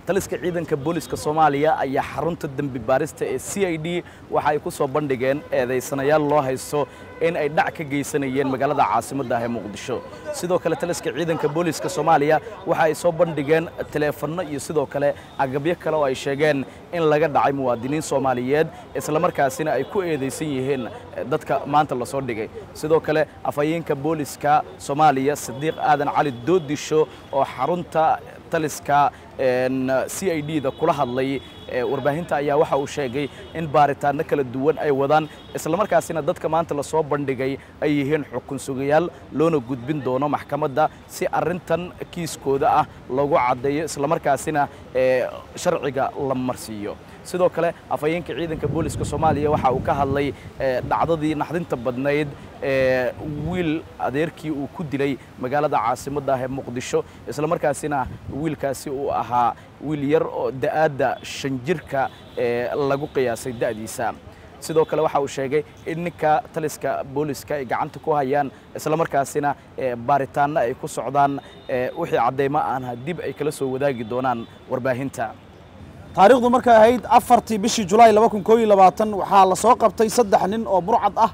taliska ciidanka booliska soomaaliya ayaa xarunta dembi baarista ee c i d waxa ay ku soo bandhigeen eedaysanayaal loo haysto in ay dhac ka geysanayeen magaalada caasimadda ah ee muqdisho sidoo kale taliska ciidanka booliska soomaaliya waxa ay soo bandhigeen taleefanno iyo sidoo kale agabyo kale oo ay sheegeen in laga dhacay muwaadiniin soomaaliyeed islamarkaasina ay ku eedaysan yihiin dadka maanta lasoo dhigay sidoo kale afhayeenka booliska soomaaliya sadiiq aadan cali doodisho oo xarunta taliska c i d da kula hadlay warbaahinta ayaa waxa uu sheegay in baaritaano kala duwan ay wadaan islamarkaasina dadka maanta lasoo bandhigay ay yihiin xukun sugayaal loona gudbin doono maxkamadda si arrintan kiiskooda ah lagu caddeeyo islamarkaasina sharciga la marsiiyo sidoo kale afhayeenka ciidanka booliska soomaaliya waxa uu ka hadlay dhacdadii naxdinta badnayd ee wiil adeerkii uu ku dilay magaalada caasimadda ah ee muqdisho islamarkaasina wiilkaasi uu ahaa wiil yar oo da'aadda shan jirka ee lagu qiyaasay da'diisa sidoo kale waxa uu sheegay in ninka taliska booliska ay gacanta ku hayaan islamarkaasina baaritaanno ay ku socdaan wixii caddaymo aanha dib ay kala soo wadaagi doonaan warbaahinta taariikhdu markay ahayd afartii bishii julaay laba kun koo iyo labaatan waxaa la soo qabtay saddex nin oo burcad ah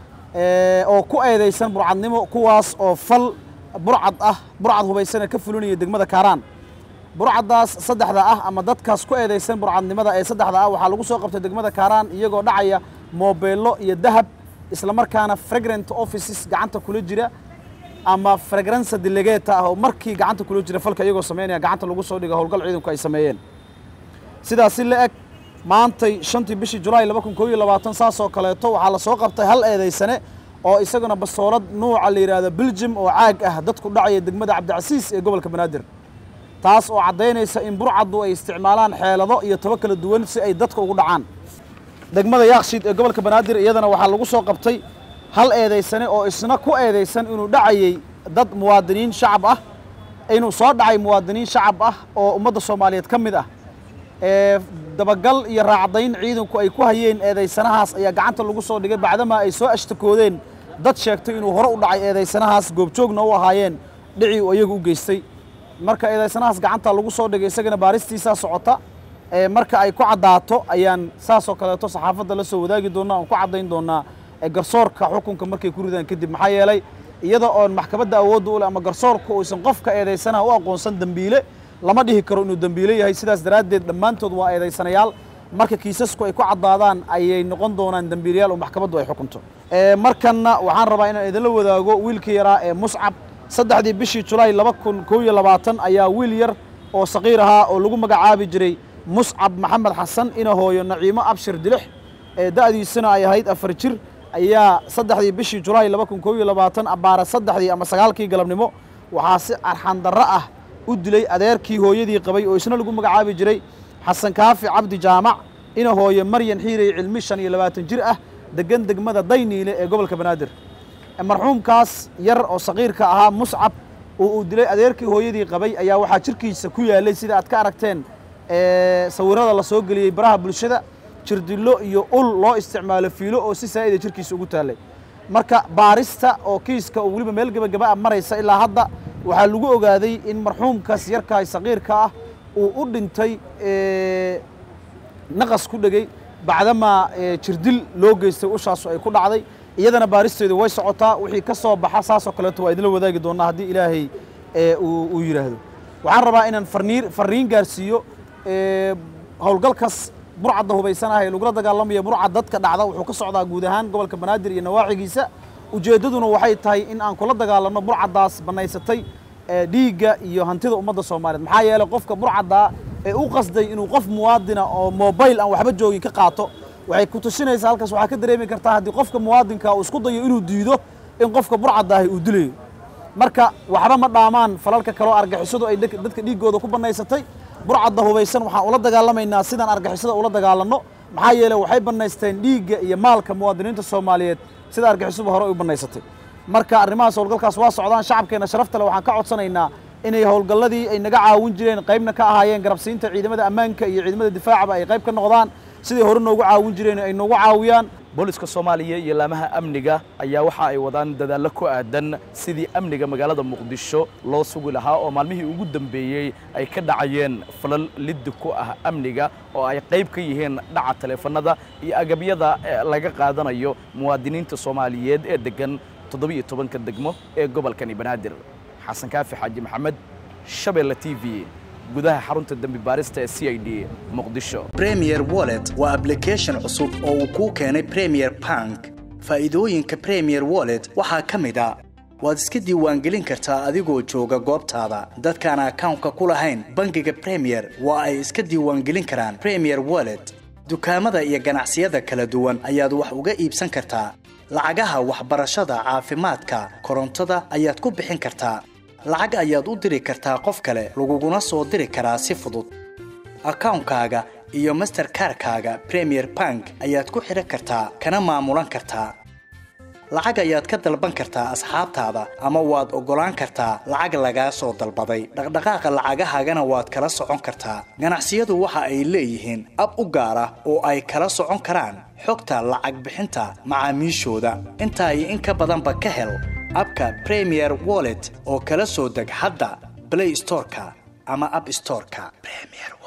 oo ku eedaysan burcadnimo kuwaas oo fal burcad ah burcad hubaysana ka fulinaya degmada kaaraan burcaddaas saddexda ah ama dadkaas ku eedaysan burcadnimada ee saddexda ah waxaa lagu soo qabtay degmada kaaraan iyagoo dhacaya moobeello iyo dahab islamarkaana fragrant offices gacanta kula jira ama fragransa delegeta ah oo markii gacanta kula jira falka iyagoo samaynaya gacanta lagu soo dhiga howlgal ciidanku ay sameeyeen sidaasi la eg maantay shantii bishii julaay laba kun koo iyo labaatan saas oo kaleeto waxaa la soo qabtay hal eedaysane oo isaguna basoolad nuuca la yidhaahdo beljum oo caag ah dadku dhacaya degmada cabdicasiis ee gobolka banaadir taas oo caddaynaysa in burcaddu ay isticmaalaan xeelado iyo tabo kala duwan si ay dadka ugu dhacaan degmada yaakshiid ee gobolka banaadir iyadana waxaa lagu soo qabtay hal eedaysane oo isna ku eedaysan inuu dhacayey dad muwaadiniin shacab ah inuu soo dhacay muwaadiniin shacab ah oo ummadda soomaaliyeed ka mid ah ee dabagal iyo raacdayn ciidanku ay ku hayeen eedaysanahaas ayaa gacanta lagu soo dhigay bacdamaa ay soo ashtakoodeen dad sheegtay inuu hore u dhacay eedaysanahaas goobjoogna u ahaayeen dhicii uu iyagu u geystay marka eedaysanahaas gacanta lagu soo dhigay isagana baaristiisaa socota ee marka ay ku caddaato ayaan saasoo kaleeto saxaafadda la soo wadaagi doonnaa oon ku caddayn doonnaa garsoorka xukunka markay ku ridaan kadib maxaa yeelay iyada oon maxkamadda awoodda u leh ama garsoorka uusan qofka eedaysanaha u aqoonsan dembiile lama dhihi karo inuu dembiile yahay sidaas daraaddeed dhammaantood waa eedaysanayaal marka kiisasku ay ku caddaadaan ayay noqon doonaan dembiilayaal oo maxkamaddu ay xukunto markanna waxaan rabaa inaan idinla wadaago wiilkii yaraa ee muscab saddexdii bishii julaay laba kun koo iyo labaatan ayaa wiil yar oo saqiir ahaa oo lagu magacaabi jiray muscab maxamed xasan ina hooyo naciimo abshir dilix ee da'diisuna ay ahayd afar jir ayaa saddexdii bishii julaay laba kun koo iyo labaatan abbaara saddexdii ama sagaalkii galabnimo waxaa si arxandarro ah u dilay adeerkii hooyadii qabay oo isna lagu magacaabi jiray xasan kaafi cabdi jaamac ina hooye maryan xiirey cilmi shan iyo labaatan jir ah degan degmada dayniile ee gobolka banaadir marxuumkaas yar oo saqiirka ahaa muscab oo uu dilay adeerkii hooyadii qabay ayaa waxaa jirkiisa ku yaalay sida aad ka aragteen sawirada la soo geliyey baraha bulshada jirdillo iyo ul loo isticmaalo fiilo oo si saa'ida jirkiisa ugu taallay marka baarista oo kiiska oo weliba meel gebagaba a maraysa ilaa hadda waxaa lagu ogaaday in marxuumkaas yarkaay saqiirka ah uu u dhintay naqas ku dhegey bacdamaa jirdil loo geystay ushaasu ay ku dhacday iyadana baaristeedu way socotaa wixii ka soo baxa saasoo kaleeto waa idinla wadaagi doonnaa haddii ilaahay uu yidhaahdo waxaan rabaa inaan farniir farriin gaarsiiyo howlgalkaas burcadda hubaysanaha ee lagula dagaalamaya burcad dadka dhacda wuxuu ka socdaa guud ahaan gobolka banaadir iyo nawaaxigiisa ujeeddaduna waxay tahay in aan kula dagaalanno burcaddaas bannaysatay dhiigga iyo hantida ummadda soomaaliyeed maxaa yeelay qofka burcaddaa ee u qasday inuu qof muwaadina oo mobayl aan waxba joogin ka qaato waxay ku tusinaysaa halkaas waxaa ka dareemi kartaa haddii qofka muwaadinka uu isku dayo inuu diido in qofka burcadaahi uu dilayo marka waxba ma dhaamaan falalka kaloo argixisadu ay dadka dhiiggooda ku bannaysatay burcadda hubaysan waxaan ula dagaalamaynaa sidaan argixisada ula dagaalanno maxaa yeeley waxay bannaysteen dhiigga iyo maalka muwaadiniinta soomaaliyeed sida argixisuba hore u bannaysatay marka arrimahaas howlgalkaas waa socdaan shacabkeenna sharafta leh waxaan ka codsanaynaa inay howlgalladii ay naga caawin jireen qaybna ka ahaayeen garabsiinta ciidamada ammaanka iyo ciidamada difaacaba ay qayb ka noqdaan siday hore noogu caawin jireen ay noogu caawiyaan booliska soomaaliya iyo laamaha amniga ayaa waxa ay wadaan dadaallo ku aadan sidii amniga magaalada muqdisho loo sugi lahaa oo maalmihii ugu dambeeyey ay ka dhacayeen falal liddi ku ah amniga oo ay qayb ka yihiin dhaca taleefanada iyo agabyada laga qaadanayo muwaadiniinta soomaaliyeed ee deggan toddobiyo tobanka degmo ee gobolkani banaadir xasan kaafi xaaji maxamed shabeelle t v gudaha xarunta dembi baarista ee c i d muqdisho premier wallet waa ablication cusub oo uu kuu keenay premier bank faa'iidooyinka premier wallet waxaa ka mid a waad iska diiwaangelin kartaa adigoo jooga goobtaada dadkaan akawnka ku lahayn bangiga premier waa ay iska diiwaangelin karaan premier wallet dukaamada iyo ganacsiyada kala duwan ayaad wax uga iibsan kartaa lacagaha waxbarashada caafimaadka korontada ayaad ku bixin kartaa lacag ayaad u diri kartaa qof kale laguguna soo diri karaa si fudud akawnkaaga iyo masterkarkaaga premier bank ayaad ku xidhan kartaa kana maamulan kartaa lacag ayaad ka dalban kartaa asxaabtaada ama waad oggolaan kartaa lacag lagaa soo dalbaday dhaqdhaqaaqa lacagahaagana waad kala socon kartaa ganacsiyadu waxa ay leeyihiin ab u gaar ah oo ay kala socon karaan xogta lacag bixinta macaamiishooda intaa iyo in ka badanba ka hel abka premier wallet oo kala soo deg hadda blay storeka ama ab storeka